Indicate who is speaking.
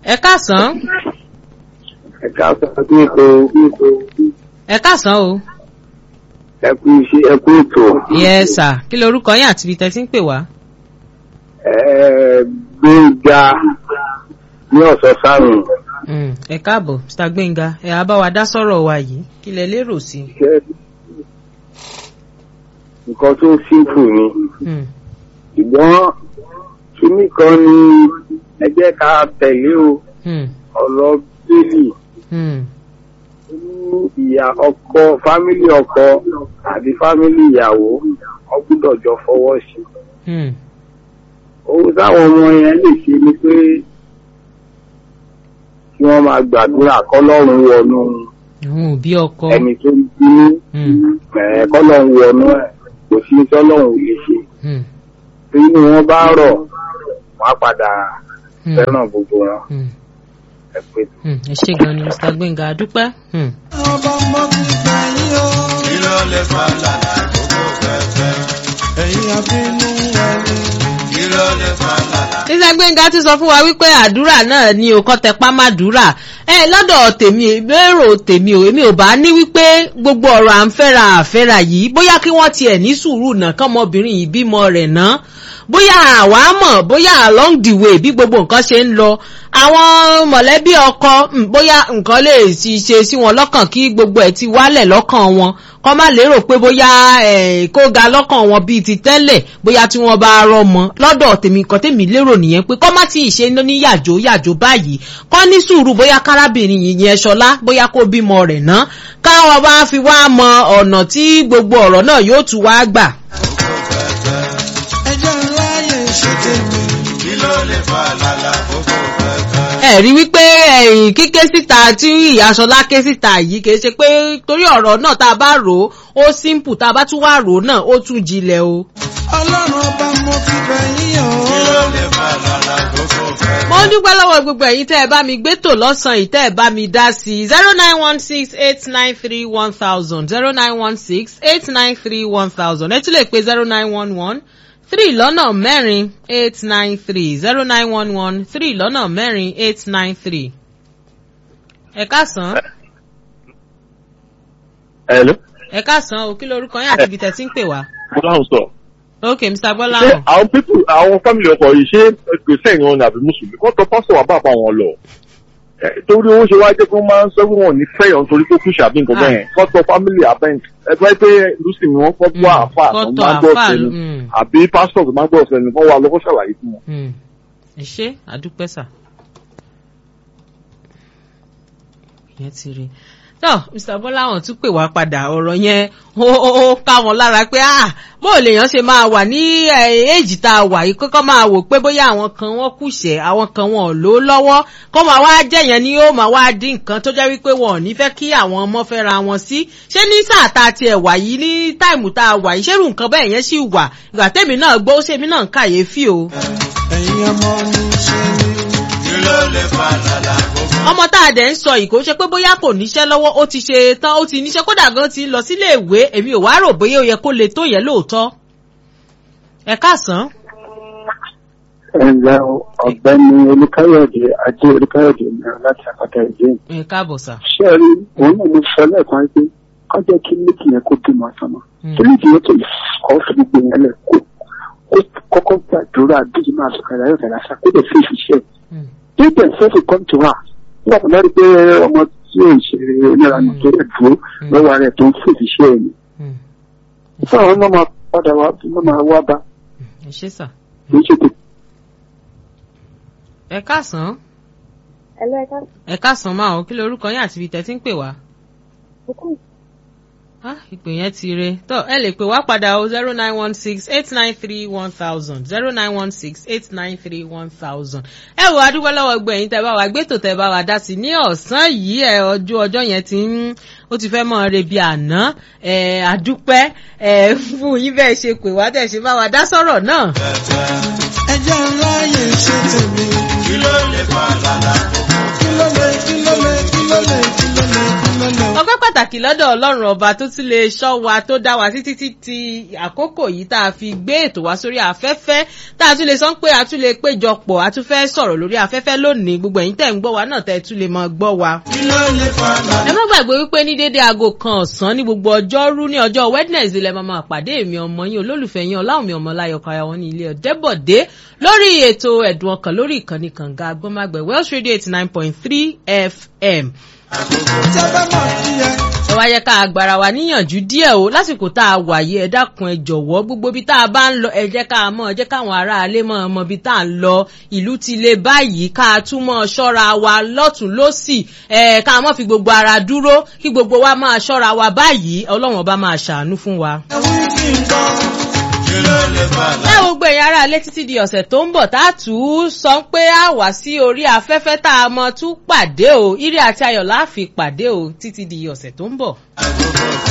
Speaker 1: ẹ káàsán
Speaker 2: ẹ̀ka sọ̀rọ̀ bí ètò
Speaker 1: ẹ káàsán o.
Speaker 2: ẹkú iṣẹ́ ẹkú ètò
Speaker 1: yes sir kí lorúkọ yín àti ibi tẹ́ ti ń pè wá.
Speaker 2: gbẹ̀ngà ní ọ̀sán sárùn
Speaker 1: Mm, ẹ káàbọ̀ mr gbẹ̀ngà ẹ á bá wa dá sọ̀rọ̀ wa yìí kí lẹ lérò sí.
Speaker 2: jẹ́ nǹkan tó sínkù ni
Speaker 1: Mm,
Speaker 2: ṣùgbọ́n kíní kan ni ẹ jẹ́ ká tẹ̀lé o
Speaker 1: mm,
Speaker 2: ọ̀rọ̀ bíbélì
Speaker 1: mm,
Speaker 2: ní ìyá ọkọ fámílì ọkọ àti fámílì ìyàwó wọ́n gbúdọ̀ jọ fọwọ́ sí i.
Speaker 1: mm,
Speaker 2: ohun táwọn ọmọ yẹn lè ṣe ni pé kí wọ́n máa gbàdúrà kọ́lọ́run wọnú
Speaker 1: àwọn òbí ọkọ.
Speaker 2: ẹni tó ń bínú
Speaker 1: Mm,
Speaker 2: ẹ̀ kọ́lọ́run wọnú ẹ̀ kò sí tọ́lọ́run ò lè ṣe
Speaker 1: mm,
Speaker 2: tí inú wọn bá rọ̀ wọ́n á padà
Speaker 1: mm,
Speaker 2: fẹ́ràn gbogbo wọn
Speaker 1: mm,
Speaker 2: ẹ pé
Speaker 1: mm. ẹ ṣe gan ni mr gbẹ̀ngà adúpẹ́. Mm.
Speaker 3: ọba mọ́ ti gbà yín o.
Speaker 4: kí ló lè fa lànà gbogbo fẹ́fẹ́?
Speaker 3: ẹ̀yin àbínú ẹni.
Speaker 4: kí ló lè fa lànà?
Speaker 1: mr gbẹ̀ngà ti sọ fún wa wípé àdúrà náà ni o kọ́ tẹpá má dúrà ẹ lọ́dọ̀ tèmi lérò tèmi o èmi ò bá ní wípé gbogbo ọ̀rọ̀ à ń fẹ́ra àfẹ́ra yìí bóyá kí wọ́n tiẹ̀ ní sùúrù náà kọ́mọbìnrin yìí bímọ rẹ̀ ná bóyá àwa mọ̀ bóyá along the way bí gbogbo nǹkan ṣe ń lọ àwọn mọ̀lẹ́bí ọkọ mm, bóyá nǹkan lè ti ṣe sí wọn lọ́kàn kí gbogbo ẹ̀ ti wálẹ̀ lọ́kàn wọn kọ́ má lérò pé bóyá eh, kó ga lọ́kàn wọn bíi ti tẹ́lẹ̀ bóyá tí wọ́n bá rọmọ lọ́dọ̀ tèmi kan tèmi lérò nìyẹn pé kọ́ má tí ì ṣe ní yàjò yàjò báyìí kọ́ ní sùúrù bóyá kárábìnrin yìí yẹn ṣọlá bóyá kó bímọ rẹ̀ ná káwọn bá fi wá mọ ọ̀nà tí gbogbo ọ̀rọ̀ náà yóò tún wá gbà.
Speaker 3: ẹjọ́ ńlá yẹn ṣe tèmi.
Speaker 4: kí ló lè fa lànà gbogbo fẹ́fẹ́?
Speaker 1: ẹ rí wípé ẹ̀yìn kíké síta tí ìyá ṣọlá ké síta yìí kì í ṣe pé torí ọ̀rọ̀ náà tá a bá rò ó ó simple tá a bá tún wá rò ó náà ó tún jinlẹ̀ o.
Speaker 3: ọlọ́run ọba mọ́ ti gbà yín o.
Speaker 4: kí ló lè fa lànà gbogbo fẹ́fẹ́?
Speaker 1: mo ń dúpẹ́ lọ́wọ́ gbogbo ẹ̀yin tẹ́ ẹ bá mi gbé tò lọ́sàn-án yìí tẹ́ ẹ bá mi dá sí i zero nine one six eight nine three one thousand zero nine one six eight nine three one thousand ẹ tún lè pe zero nine one one three lọ́nà mẹ́rin eight nine three zero nine one one three lọ́nà mẹ́rin eight nine three. ẹ káàsán
Speaker 5: Hello.
Speaker 1: ẹ káàsán o kí lorúkọ yín àti ibi tẹ́ ti ń pè wá.
Speaker 5: Bọ́láhùn sọ.
Speaker 1: ok mr
Speaker 5: Ṣé
Speaker 1: gbọ́láhàn
Speaker 5: àwọn pípù àwọn fámìlì ọkọ yìí ṣé kìrìsìtẹ́nì wọn ni àbí mùsùlùmí kọ́ tọ pásítọ̀ wà bá àpá wọn lọ? Ẹ, Torí owó ṣe wá jẹ́ kí wọ́n máa ń sọ pé wọn ò ní fẹ́yàn torí tó kú ṣàbí nǹkan bẹ́ẹ̀ kọ́ tọ fámìlì àbẹ́ǹt ẹgbẹ́ pé lùsìn ni wọ́n kọ́ tó àfà tó
Speaker 1: kọ́tọ̀
Speaker 5: máa ń gbọ́
Speaker 1: àfà
Speaker 5: sẹ́nu
Speaker 1: mm,
Speaker 5: àbí pásítọ̀ tó máa ń gbọ́ sẹ́nu kọ́ wa lọ́kọ́ ṣàlàyé fún wọn.
Speaker 1: mm. ẹ ṣé àdúpẹ́ sà. ìyẹn ti rí tó mr bọ́láwọ̀n tún pè wá padà ọ̀rọ̀ yẹn ó ó ó ká wọn lára pé ah bó lèèyàn ṣe máa wà ní èjì tá a wà yìí kọ́kọ́ máa wò pé bóyá àwọn kan wọ́n kùṣẹ̀ àwọn kan wọn ò lò ó lọ́wọ́ kó máa wá jẹ́ yẹn ni yóò máa wá dín nǹkan tó jẹ́ wípé wọn ò ní fẹ́ kí àwọn ọmọ fẹ́ ra wọn sí ṣé ní sáà tá a tiẹ̀ wà yìí ní táìmù tá a wà yìí ṣérù nǹkan bẹ́ẹ̀ yẹn sì wà ìgbà tèmi náà gbọ́ ó ṣèmi náà ń kàyéfì o.
Speaker 3: ẹ̀yin ọmọ mi ṣe ni.
Speaker 4: kí ló lè fa lànà gbogbo
Speaker 1: ọmọ tá a dẹ̀ ń sọ yìí kò ṣe pé bóyá kò níṣẹ́ lọ́wọ́ ó ti ṣe tán ó ti níṣẹ́ kódà gan ti lọ sílé ìwé èmi ò wá rò bóyá ó yẹ kó le tó yẹ lóòótọ́. ẹ káàsán.
Speaker 2: ẹ̀ǹlẹ́ ọ̀gbẹ́ni olùkáyọ̀dé ajé olùkáyọ̀dé mìíràn láti àpáta ìdí
Speaker 1: ẹ káàbọ̀ sà.
Speaker 2: ṣé ẹ rí òun náà mo sọ lẹ́ẹ̀kan pé kọ́ jẹ́ kí méjì yẹn kó bímọ sọmọ
Speaker 1: Mm.
Speaker 2: kí méjì yẹn tó lè kọ́ fún gbogbo yẹn lẹ̀ kó kó kọ́kọ́ gbàdúrà bíi máa sọ kàlà yóò kàlà sá kó lè fi ìṣiṣẹ́
Speaker 1: Mm.
Speaker 2: bí bẹ́ẹ̀ fẹ́ fi come to her nígbà tó lọ́rí pé ọmọ tí ò ṣe oníranú tó lè dúró lọ́wọ́ rẹ̀ tó ń fi ìṣiṣẹ́ ẹ̀ ni
Speaker 1: Mm.
Speaker 2: fún àwọn náà máa padà wá náà máa wá bá
Speaker 1: ẹ ṣé sà.
Speaker 2: kì í ṣe tètè
Speaker 1: ẹ káàsán.
Speaker 6: ẹlẹ́ka
Speaker 1: ẹ káàsán máa ọ kí lorúkọ yín àti ibi tẹ́ ti ń pè wá.
Speaker 6: kókó
Speaker 1: Ah, ìpè yẹn ti re tó ẹ lè pè wá padà o zero nine one six eight nine three one thousand zero nine one six eight nine three one thousand. ẹ wo adúgbò lọ́wọ́ gbọ́ ẹ̀yin tẹ́ bá wa gbẹ́tò tẹ́ bá wa dá sí ní ọ̀sán yìí ẹ ọjọ́ ọjọ́ yẹn ti ń ó ti fẹ́ mọ́ re bí àná ẹ àdúpẹ́ ẹ fún yín bẹ́ẹ̀ ṣe pè wá tẹ̀ ṣe bá wa dá sọ̀rọ̀ náà.
Speaker 3: ẹjọ́ ńlá yẹn ṣe tèmi.
Speaker 4: kí ló lè fa lànà gbogbo
Speaker 3: kí ló lè kí ló lè kí ló lè kí ló lè kí ló lè.
Speaker 1: ọpẹ́ pàtàkì pàtàkì lọ́dọ̀ ọlọ́run ọba tó tún lè ṣọ́ wa tó dá wa títí títí àkókò yìí tá a fi gbé ètò wá sórí afẹ́fẹ́ tá a tún lè sọ pé a tún lè péjọpọ̀ a tún fẹ́ sọ̀rọ̀ lórí afẹ́fẹ́ lónìí gbogbo ẹ̀yin tẹ̀ ń gbọ́ wa náà tẹ̀ tún lè mọ gbọ́ wa.
Speaker 3: kí ló lè fa
Speaker 1: ẹ má gbàgbé wípé ní dédé aago kan ọ̀sán ní gbogbo ọjọ́rú ní ọjọ́ wednesday lẹ́ máa pàdé èmi ọmọ yín olólùfẹ́ yín ọláwùmí ọmọláyọ̀ káyà wọn ní ilé ọ̀dẹ́bọ̀dé lórí ètò ẹ̀dùn ọkàn lórí ìkànnì kànga agbọ́mágbẹ̀ welsh radio eighty nine point three fm
Speaker 3: tí a bá máa fi ẹ.
Speaker 1: ẹ wá yẹ ká agbára wa níyànjú díẹ̀ o lásìkò tá a wà yìí ẹ dákun ẹ jọ̀wọ́ gbogbo ibi tá a bá ń lọ ẹ jẹ́ ká mọ̀ ẹ jẹ́ káwọn aráalé mọ̀ ọmọ ibi tá a ń lọ ìlú ti le báyìí ká a tún mọ̀ ṣọ́ra wa lọ́tún lọ́sì ẹ ká a mọ̀ fi gbogbo ara dúró kí gbogbo wa máa ṣọ́ra wa báyìí ọlọ́run ọba máa ṣàánú fún wa
Speaker 3: ẹ wí kí n gbọ́.
Speaker 4: kí ló lè fa
Speaker 1: ẹ wo gbé yàrá alẹ́ títí di ọ̀sẹ̀ tó ń bọ̀ tá a tù ú sọ pé a wá sí orí afẹ́fẹ́ tá a mọ tún pàdé o ire àti ayọ̀ láàfin pàdé o títí di ọ̀sẹ̀ tó ń bọ̀.
Speaker 4: àjọ